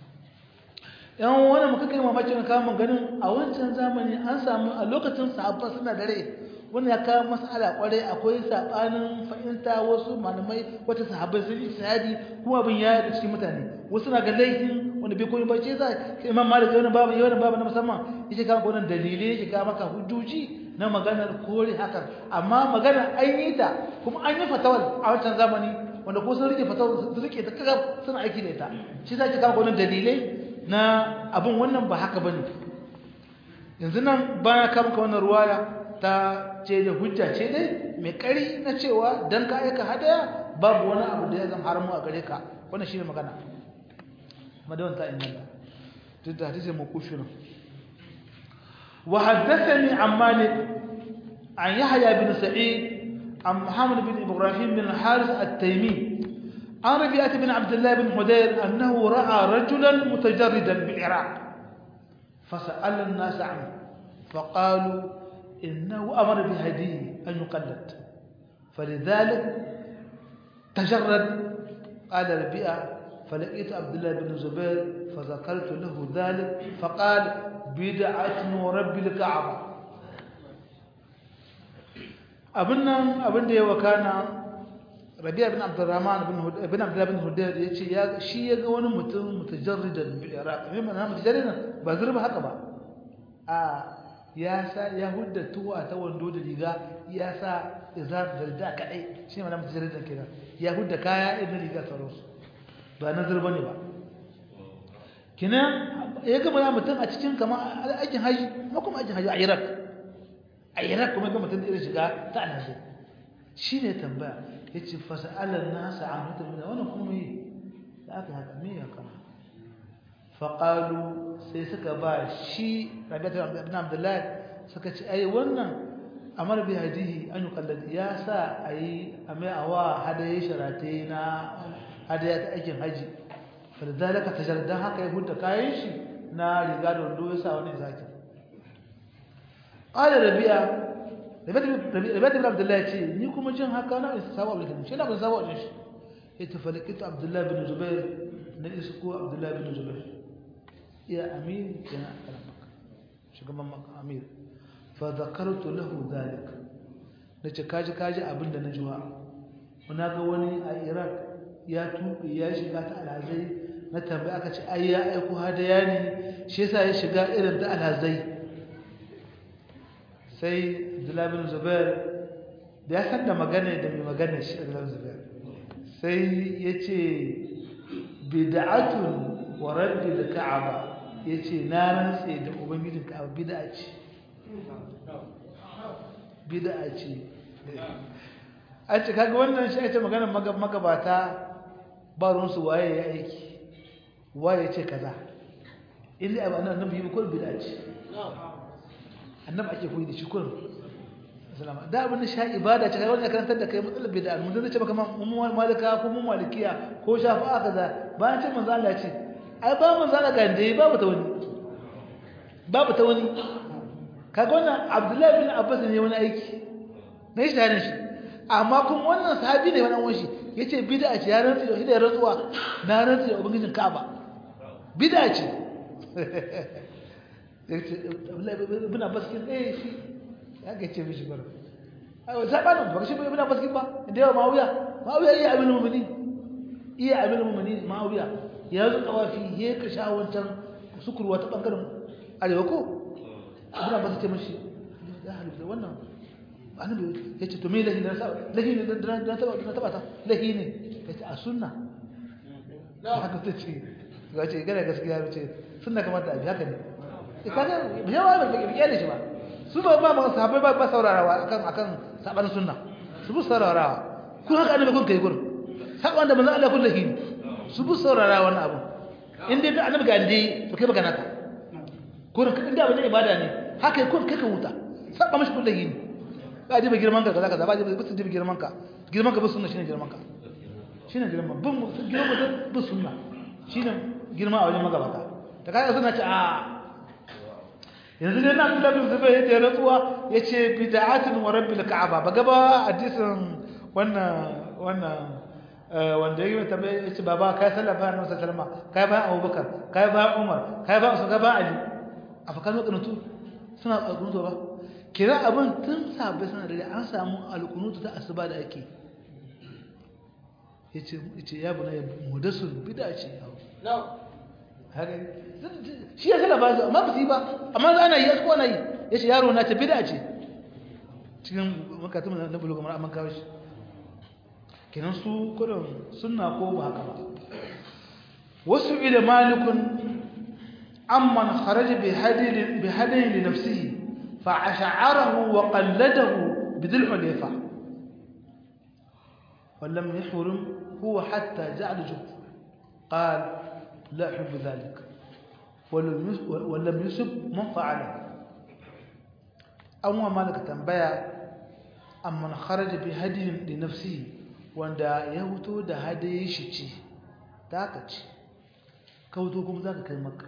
yan wani muka kai mamakin kamun ganin a wancan zamani an samu a lokacin sahabba suna dare wani ya kawo mas'ala kwarai akwai sabanin fahimta wasu malamai wata sahabbai sun yi shahadi kuma abin ya da cikin mutane wasu na ga laifin wanda bai koyi bace za sai imam malik yana babu yana babu na musamman yake kawo wannan dalilai yake kawo maka hujjoji na maganar kore haka amma maganar an yi ta kuma an yi fatawar a wancan zamani wanda ko sun rike fatawar su rike ta kaga suna aiki da ita shi za ki kawo wannan dalilai na abin wannan ba haka bane yanzu nan baya kama ka wannan ruwaya ta ce da hujja ce dai mai kari na cewa dan ka aika hadaya babu wani abu da ya zama haramu a gare ka wannan shine magana madawan ta inganta duk da hadisi makushi nan wa haddathani an malik an yahya bin sa'id an muhammad bin ibrahim bin haris at-taymi عن ربيعة بن عبد الله بن حدير أنه رأى رجلا متجردا بالعراق فسأل الناس عنه فقالوا إنه أمر بهديه أن يقلد فلذلك تجرد قال ربيعة فلقيت عبد الله بن زبير فذكرت له ذلك فقال بدعة ورب الكعبة أبنا أبن دي وكان ربيع بن عبد الرحمن بن هد... بن عبد الله بن هدير yace ya shi yaga wani mutum mutajarridan bil iraq me mana mutajarridan ba zurba haka ba a ya sa ya hudda tuwa ta wando da riga ya sa izar da da kadai shi mana mutajarridan kenan ya hudda kaya irin riga sauransu ba na zurba ne ba kina ya gama ya mutum a cikin kamar aikin haji ko kuma aikin haji a iraq a iraq kuma ga mutum da irin shiga ta alhaji shi ne tambaya ya ce fasa'alar nasa an hutar da wani kuma yi da aka haka me ya kama faƙalu sai suka ba shi rabiatar abin abdullahi suka ce ai wannan amar bi hadihi an yi kallon ya sa a yi a mai awa hadaye sharate na hadaya ta aikin haji fadadalaka ta jardar haka ya huta kayan shi na riga da wando ya sa wani zaki ƙada rabi'a Rabi'at ibn Abdullah ce ni kuma jin haka na isa sabu Abdullah shi na ban sabu wajen shi ya tafalakita Abdullah bin Zubair na isko Abdullah bin Zubair ya amir kana karamaka shugaban maka amir fa zakartu lahu dhalik nace kaji kaji abinda na jiwa muna ga wani a Iraq ya tuɓe ya shiga ta alhazai na tambaya aka ce ai ya aiko hadaya ne shi yasa ya shiga irin ta alhazai sai Abdullah bin Zubair da ya san da magana da mai magana shi Abdullah bin Zubair sai ya ce bid'atun wa raddi al-ka'aba yace na rantse da ubangijin ka'aba bid'a ce bid'a ce a ce kaga wannan shi ake magana magabata ba ruwan su waye ya aiki waye ce kaza inda abu annabi yi ko bid'a ce annabi ake koyi da shi kullum salama da abin da sha ibada ce kai wanda karantar da kai matsalar bid'a mun zai ce maka mun malika ko mun malikiya ko shafi'a kaza bayan ce manzo Allah ce ai ba manzo Allah ga dai babu ta wani babu ta wani kaga wannan Abdullahi bin Abbas ne wani aiki ne shi tare shi amma kuma wannan sahabi ne wannan wani yace bid'a ce ya rantsi da hidayar rantsuwa na rantsi da ubangijin Ka'aba bid'a ce yace Abdullahi bin Abbas kin eh shi ya ga ce mishi bar ai zabanin ba shi bin Abbas kin ba da yawa Muawiya Muawiya iya abin mu'mini iya abin mu'mini Muawiya ya zo tawafi he ka sha wancan sukurwa ta bangaren arewa ko Ibn Abbas ce mishi ya halitta wannan annabi ya ce to me lahi na saba lahi ne da taba da taba ta lahi ne ya ce a sunna haka ta ce ga ce gane gaskiya ce sunna kamar da abi haka ne kaga yawa ba ba kiyale shi ba su ba ba ma sahabbai ba ba saurarawa akan akan saban sunna su bu saurarawa kun haka annabi kun kai gurin saban da manzo Allah kun lahi su bu saurarawa wannan abu in dai annabi ga ndi to kai baka naka gurin kan da wani ibada ne haka kun kai ka huta saba mashi kun lahi ne ba ji ba girman ka kaza kaza ba ji ba su ji girman ka girman ka ba sunna shine girman ka shine girman bin girman ka ba sunna shine girma a wajen magabata ta kai suna ce a yanzu ne na Abdullah bin Zubair yace rantsuwa yace bid'atun wa rabbil ka'aba ba gaba hadisin wannan wannan wanda yake tambaye yace baba kai sallah ba Annabi sallallahu alaihi wasallam kai ba Abubakar kai ba Umar kai ba Usman kai ba Ali afakan wadannan suna alƙunutu ba kira abin tun sabai suna da an samu alƙunutu ta asuba da ake yace yace ya buna mudasul bid'a ce haka shi ya kala ba su amma ba su yi ba amma za ana yi ya ana yi ya ce yaro na ce bida ce cikin makatun na bulu kamar amma kawo shi kenan su kudin suna ko ba haka ba wasu ila malikun amman kharaja bi hadayin li nafsihi fa ash'arahu wa qalladahu bidil hulayfa ولم يحرم هو حتى جعل جهد قال لا أحب ذلك ولم يسب من فعله أما مالك تنبيا أما خرج بهدي لنفسه wanda ya huto da hadaye shi ce taka ce ka huto kuma za ka kai maka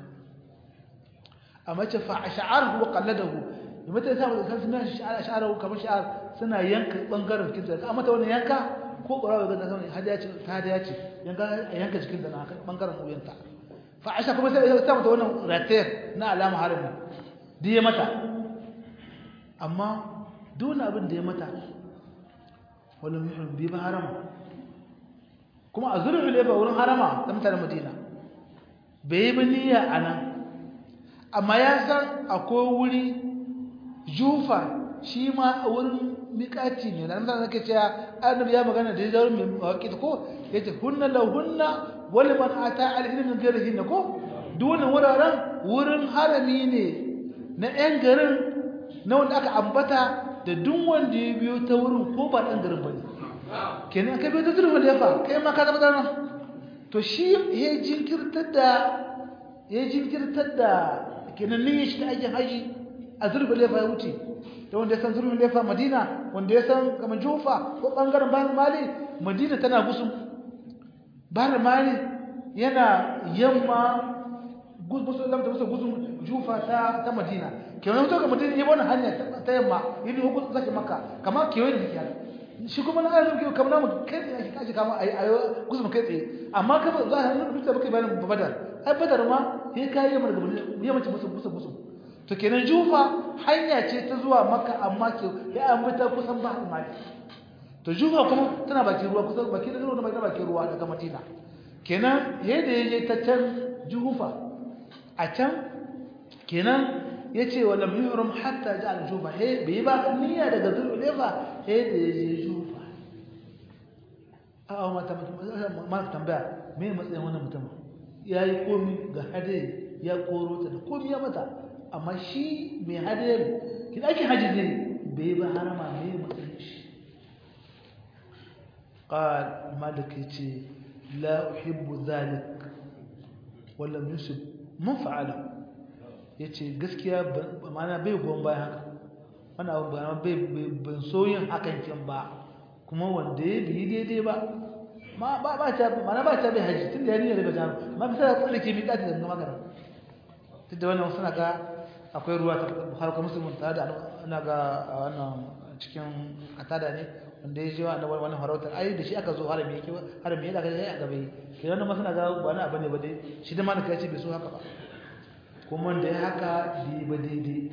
a mace fa a sha'ar wa kalladahu da mata ya samu kan suna sha'ar kamar sha'ar suna yanka bangaren kinta a mata wani yanka ko ƙwararwa ga zama hadiya ce ta hadiya ce yanka jikin da na bangaren wuyanta fa'asha kuma sai ya samu ta wannan ratayar na alama harami da ya mata amma dole abin da ya mata wani muhim bi ba harama kuma a zurfi ne ba wurin harama ta mutane madina bai yi niyya a nan amma ya san akwai wuri jufa shi ma a wurin miƙaci ne na nan zaka cewa annabi ya magana da ya mai mawaƙi ko yace hunna la hunna wal man ata al ilmi min ghairihi ko dole wuraren wurin harami ne na ɗan garin na wanda aka ambata da duk wanda ya biyo ta wurin ko ba ɗan garin bane kenan ka biyo ta zurfa lefa kai ma ka zama dana to shi ya jinkirtar da ya jinkirtar da kenan niyyar shi ta aikin haji a zurfa lefa ya wuce da wanda ya san zurfin lefa madina wanda ya san kamar jufa ko ɓangaren bayan mali madina tana gusun bayan mali yana yamma gusun lamta musa gusun jufa ta ta madina kenan to ga madina yi wani hanya ta yamma yi ne hukun zaki maka kamar kewaye da kiyar shi kuma na ayyukan kewa kamar namu kai tsaye ake kashi kama a yi gusun kai tsaye amma ka ba za a hannun duk da baka bayanin badar ai badar ma ya kayi yamma daga yamma ce musu musu musu to kenan jufa hanya ce ta zuwa maka amma ke ya ambata kusan ba mali to jufa kuma tana bakin ruwa kusan bakin ruwa na bakin ruwa daga madina kenan yadda ya je ta can jufa a can kenan ya ce wa lam yuhram hatta ja'al jufa he bai ba niyya daga zulfa he da ya je jufa a mata ma tambaya me matsayin wannan mutum yayi komi ga hade ya koro ta da komi ya mata amma shi mai hadayar ki ake haji ne bai ba harama ne matsayin shi qal malik yace la uhibbu dhalik wala yusib man fa'ala yace gaskiya ma'ana bai gon bayan haka wani abu ba bai ban so yin hakan kin ba kuma wanda ya bi daidai ba ma ba ba ta mana ba ta bai haji tunda ya niyyar daga jam ma bisa da tsallake mi kati daga magana tunda wannan suna ga akwai ruwa ta har kuma musulmin ta da ana ga wannan cikin katada ne wanda ya je wa annabi wannan farautar ai da shi aka zo harami yake harami yake ga a gabe kenan nan masana ga ba na bane ba dai shi da malaka ya ce bai so haka ba kuma da ya haka bi ba daidai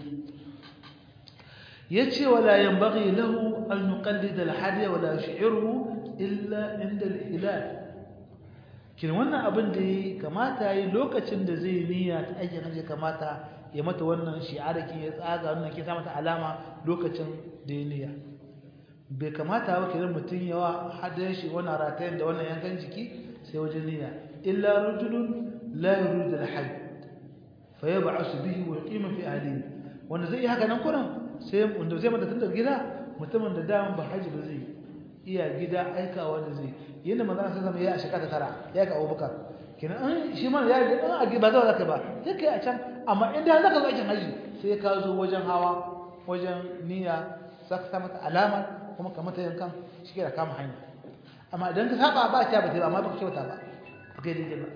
yace wala yanbaghi lahu an yuqallid al-hadiy wala yush'iruhu illa inda al-hilal kin wannan abin da yi kamata yi lokacin da zai niyya ta aikin hajji kamata ya mata wannan shi'araki ya tsaga wannan ke sa mata alama lokacin da ya niyya bai kamata ba kiran mutum yawa hadin shi wannan ratayen da wannan yankan jiki sai wajen niyya illa rajulun la yuridu al-hajj fa yab'asu bihi wa yuqima fi ahlihi wanda zai yi haka nan kuran sai wanda zai mata tunda gida mutumin da daman ba haji ba zai iya gida aikawa da zai yanda manzon sai zama ya a shekara tara ya ga Abubakar kenan an shi ma ya ga an ba zai zaka ba sai kai a can amma in da zaka zo aikin haji sai ka zo wajen hawa wajen niyya saka sa mata alama kuma ka mata yankan shi ke da kama hanya amma idan ka saba ba ta ba ta amma ba ka kyauta ba ba kai daidai ba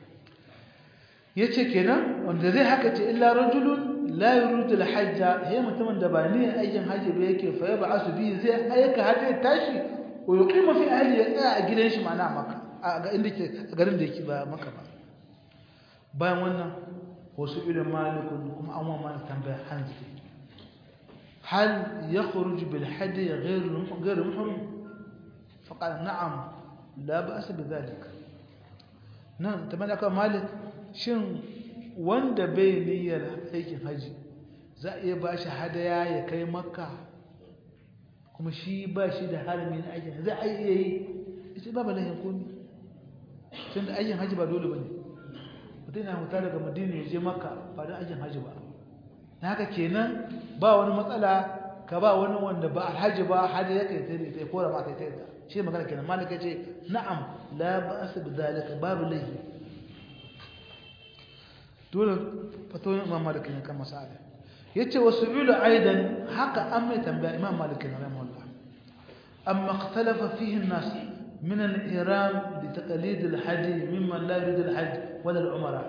yace kenan wanda zai haka ce illa rajulun la yuridu al-hajja hay mutumin da ba niyyar aikin haji ba yake fa yaba asu bi zai aika haji tashi ko yuqima fi ahli ya tsaya a gidan shi mana maka a ga inda ke garin da yake ba maka ba bayan wannan wasu ilin malikun kuma an wa malik tambaya hanzi hal yakhruj bil hadi ghayr ghayr muhrim faqala na'am la ba'as bi dhalik nan tambaya ka malik shin wanda bai niyyar aikin haji za a iya ba shi hadaya ya kai makka kuma shi ba shi da harami na aikin za a iya yi ita ba balahin komi tun da aikin haji ba dole ba ne mutum yana huta daga madina ya je makka ba da aikin haji ba na haka kenan ba wani matsala ka ba wani wanda ba alhaji ba hada ya kai tare ta kora ma kai tare shi magana kenan malaka ce na'am la ba'sa bi zalika babu laifi dole fatoyin imam malik ne kan masala yace wasu ulu aidan haka an mai tambaya imam malik ne rahimahullah amma ikhtalafa fihi an-nas min al-ihram li taqlid al-hadi mimman la yurid al-hajj wala al-umra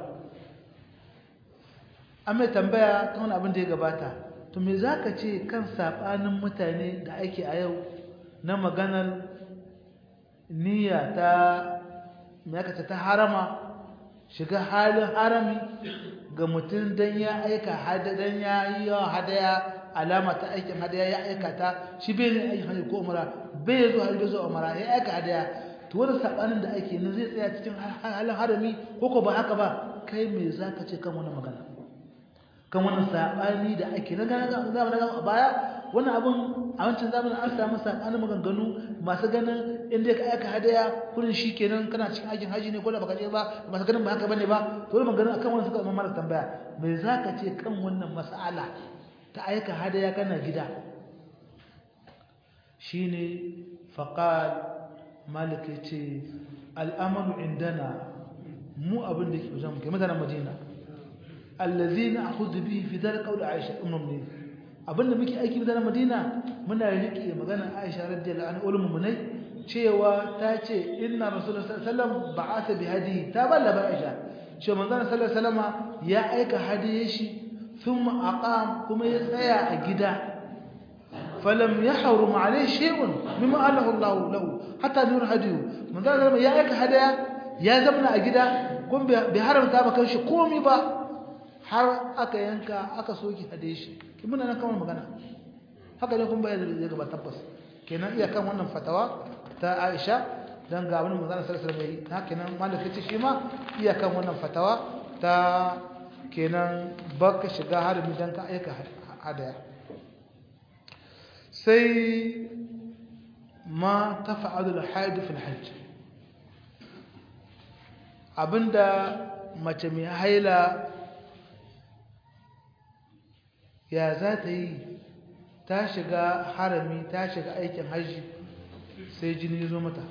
amma tambaya kan wani abin da ya gabata to me zaka ce kan sabanin mutane da ake a yau na maganar niyya ta me aka ta harama shiga halin harami ga mutum don ya aika hadadan ya yi yawan hadaya alama ta aikin hadaya ya aikata shi bai ne aikin hajji ko umara bai zo hajji zo umara ya aika hadaya to wani sabanin da ake nan zai tsaya cikin halin harami ko ko ba haka ba kai me za ka ce kan wani magana kan wani sabani da ake na gana zamanin a baya wannan abun a wancan zamanin an samu sabanin maganganu masu ganin inda ka aika hadaya kurin shi kenan kana cikin aikin haji ne ko da baka je ba masu ganin ba haka bane ba to wani maganganu akan wannan suka zama mara tambaya me zaka ce kan wannan mas'ala ta aika hadaya kana gida shine faqal malik yace al'amalu indana mu abin da ke wajen mu kai mutanen madina allazina akhudhu bihi fi dhalika qawl aisha ummul mu'minin abinda muke aiki da Madina muna rike magana Aisha radiyallahu anha ulumul munai cewa ta ce inna rasulullahi sallallahu alaihi wasallam ba'atha bi hadihi ta balla ba Aisha cewa manzon sallallahu alaihi wasallam ya aika hadiye shi thumma aqam kuma ya tsaya a gida falam yahrum alayhi shay'un mimma alahu Allah lahu hatta nur hadiyu manzon sallallahu ya aika hadaya ya zamna a gida kuma bai haramta ba kanshi komai ba har aka yanka aka soki hade shi muna nan kawai magana haka ne kun bayar da gaba tabbas kenan iya kan wannan fatawa ta Aisha dan ga abin manzon sallallahu alaihi wasallam haka nan malaka ce shi ma iya kan wannan fatawa ta kenan baka shiga harbi dan ka aika hadaya sai ma tafa'alu al-haid fi al-hajj abinda mace mai haila ya za ta yi ta shiga harami ta shiga aikin hajji sai jini zo mata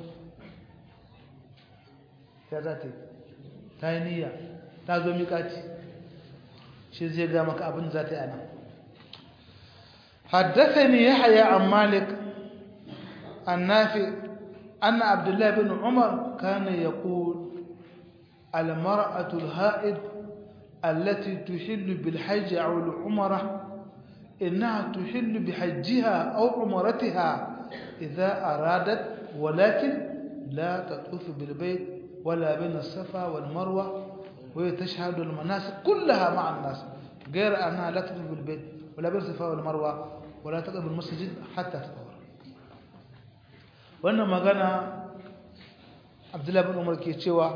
ya za ta yi ta yi niyya ta zo miƙaci shi zai ga maka abin za ta yi ana حدثني يحيى عن مالك النافع أن عبد الله بن عمر كان يقول المرأة الهائد التي تحل بالحج أو العمرة إنها تحل بحجها أو عمرتها إذا أرادت ولكن لا تطوف بالبيت ولا بين الصفا والمروة وهي تشهد المناسك كلها مع الناس غير أنها لا تطوف بالبيت ولا بين الصفا والمروة ولا تقرب المسجد حتى تطهر wannan magana abdullahi bin umar ke cewa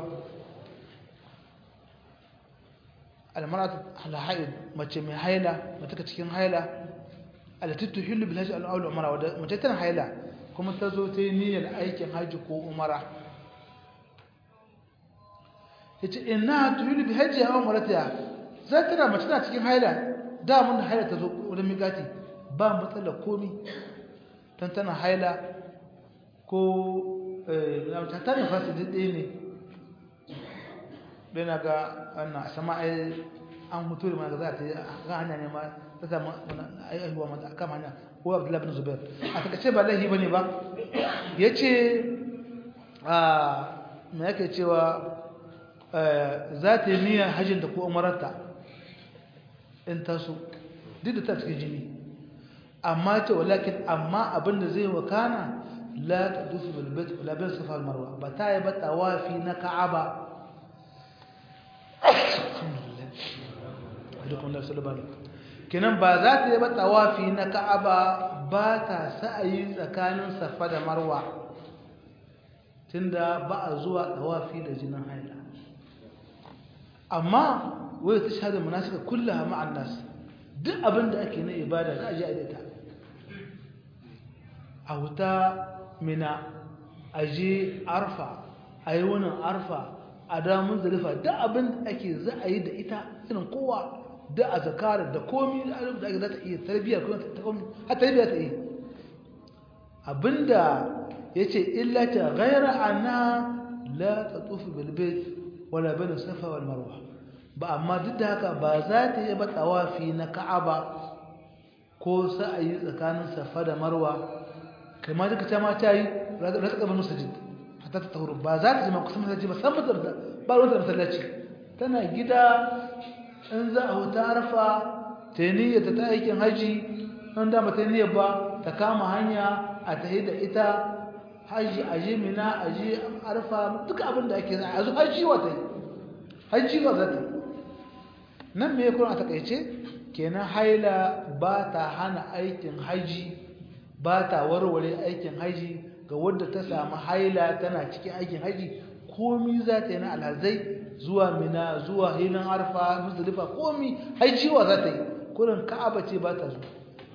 almaratu alhaid mace mai haila mace ka cikin haila alati tuhillu bil hajji al umara wadda mace tana haila kuma ta zo ta yi niyyar aikin hajji ko umara yace inna tuhillu bi hajji aw umaratiha za ta na mace tana cikin haila da mun da haila ta zo wurin migati ba matsala komi tan tana haila ko ta ne fasi ɗaya ne ɗaya na ga wannan sama ai an hutu da mana za ta yi ga hanya ne ma ta samu aihuwa mata a kama hanya ko abdullahi bin zubair a takaice ba laihi ba ne ba ya ce a mai yake cewa za ta yi niyyar hajjinta ko umararta in taso duk da ta cikin jini amma ce walakin amma abinda zai wakana لا تدوس بالبيت ولا بين الصفا والمروه بتاي بتوافي نكعبه kenan ba za ta yi ba tawafi na ka'aba ba ta sa'ayi tsakanin safa da marwa tunda ba a zuwa tawafi da jinin haila amma wai ta shahada munasika kullaha ma'an nas duk abin da ake na ibada za a ji a ita a wuta mina a je arfa a yi wannan arfa a damun zalifa da abin da ake za a yi da ita irin kowa da a zakarar da komi da abin da ake za ta iya tarbiyyar kuma ta komi har tarbiyyar ta iya abinda ya ce illata gaira ana la ta tufi bilbet wala bane safa wal marwa ba amma duk da haka ba za ta yi ba tawafi na ka'aba ko sa'ayi tsakanin safa da marwa kamar duka ta ma ta yi rasa gaban masajid hatta ta tahuru ba za ta jima kusa masallaci ba san mutar ba ruwan masallaci tana gida in za a huta arfa ta yi niyyar ta aikin haji in da ta yi niyyar ba ta kama hanya a ta da ita haji a je mina a je arfa duka abin da ake a zo haji wa ta yi haji wa za ta yi nan me kuma a takaice kenan haila ba ta hana aikin haji ba ta warware aikin haji ga wadda ta samu haila tana cikin aikin haji komi za ta yi na alhazai zuwa mina zuwa hilin arfa musulifa komi haijiwa za ta yi kurin ka'aba ce ba ta zuwa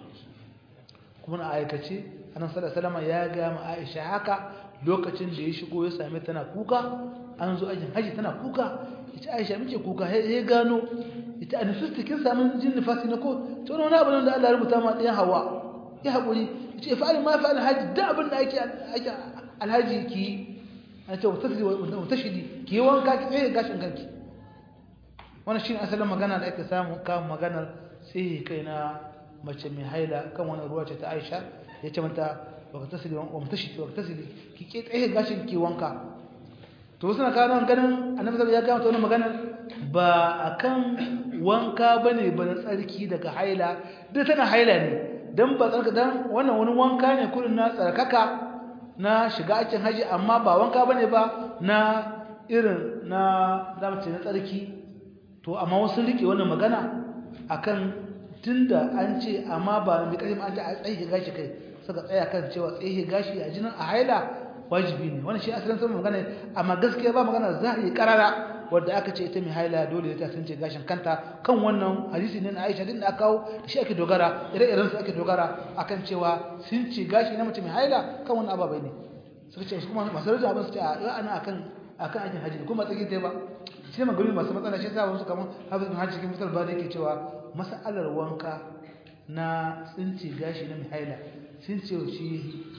kuma na aikace annan salama ya ga ma aisha haka lokacin da ya shigo ya same tana kuka an zo aikin haji tana kuka ita aisha muke kuka ya gano ita a nufisti kin samu jin nufasi na ko ta wani abu da Allah ya rubuta ma ɗayan hawa ya haƙuri ce fa'alin ma fa'alin haji da abin da ake alhaji ki a ce wata shidi ki yi wanka ki tsaye gashin kanki wani shi ne asalin magana da ake samu kan maganar tsaye kai na mace mai haila kan wani ruwa ce ta aisha ya ce mata baka tasiri wa mutashidi baka tasiri ki ke tsaye gashin ki wanka to wasu na kawo ganin annabi ya gama ta wani maganar ba akan wanka bane ba na tsarki daga haila duk tana haila ne dan ba tsarka dan wannan wani wanka ne kullun na tsarkaka na shiga aikin haji amma ba wanka bane ba na irin na damace na tsarki to amma wasu rike wannan magana akan tunda an ce amma ba mai karim an ce a tsaye gashi kai suka tsaya kan cewa tsaye gashi a jinin a haila wajibi ne wannan shi asalin sun magana amma gaskiya ba magana zahiri karara wadda aka ce ita mai haila dole ta sun ce gashin kanta kan wannan hadisi ne na Aisha din da aka kawo da shi ake dogara ire-iren su ake dogara akan cewa sun ce gashi na mace mai haila kan wannan ababai ne suka ce kuma masu rajin abin su ce a ana akan akan aikin haji kuma tsaki ta ba shi ma gari masu matsala shi sa wasu kamar hafiz bin haji cikin misal ba da yake cewa masalar wanka na tsinci gashi na mai haila sun ce shi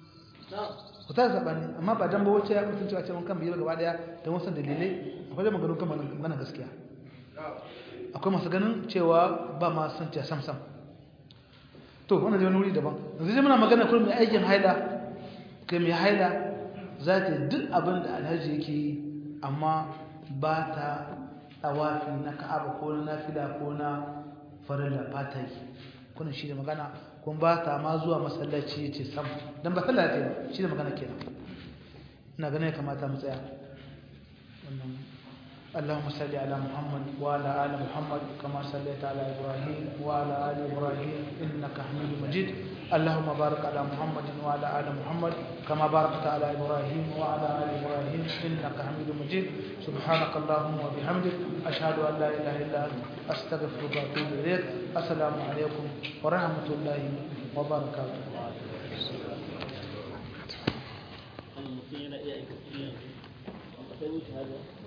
ku ta sabani amma ba dan ba wacce ya mutunci a cewa kan biyar gaba daya don wasu dalilai akwai da maganin kan magana gaskiya akwai masu ganin cewa ba ma san ce sam sam to wannan zai wani wuri daban yanzu zai muna magana kullum mai aikin haila kai mai haila za ta duk abin da alhaji yake yi amma ba ta tawafi na ka'aba ko na nafila ko na farilla ba ta yi kunan shi da magana kun ba ta ma zuwa masallaci ya ce sam don ba sallah ta yi shi da magana kenan ina ganin ya kamata mu tsaya اللهم صل على محمد وعلى ال محمد كما صليت على ابراهيم وعلى ال ابراهيم انك حميد مجيد اللهم بارك على محمد وعلى ال محمد كما باركت على ابراهيم وعلى ال ابراهيم انك حميد مجيد سبحانك اللهم وبحمدك اشهد ان لا اله الا انت استغفرك واتوب اليك السلام عليكم ورحمه الله وبركاته المطيع لا يأكل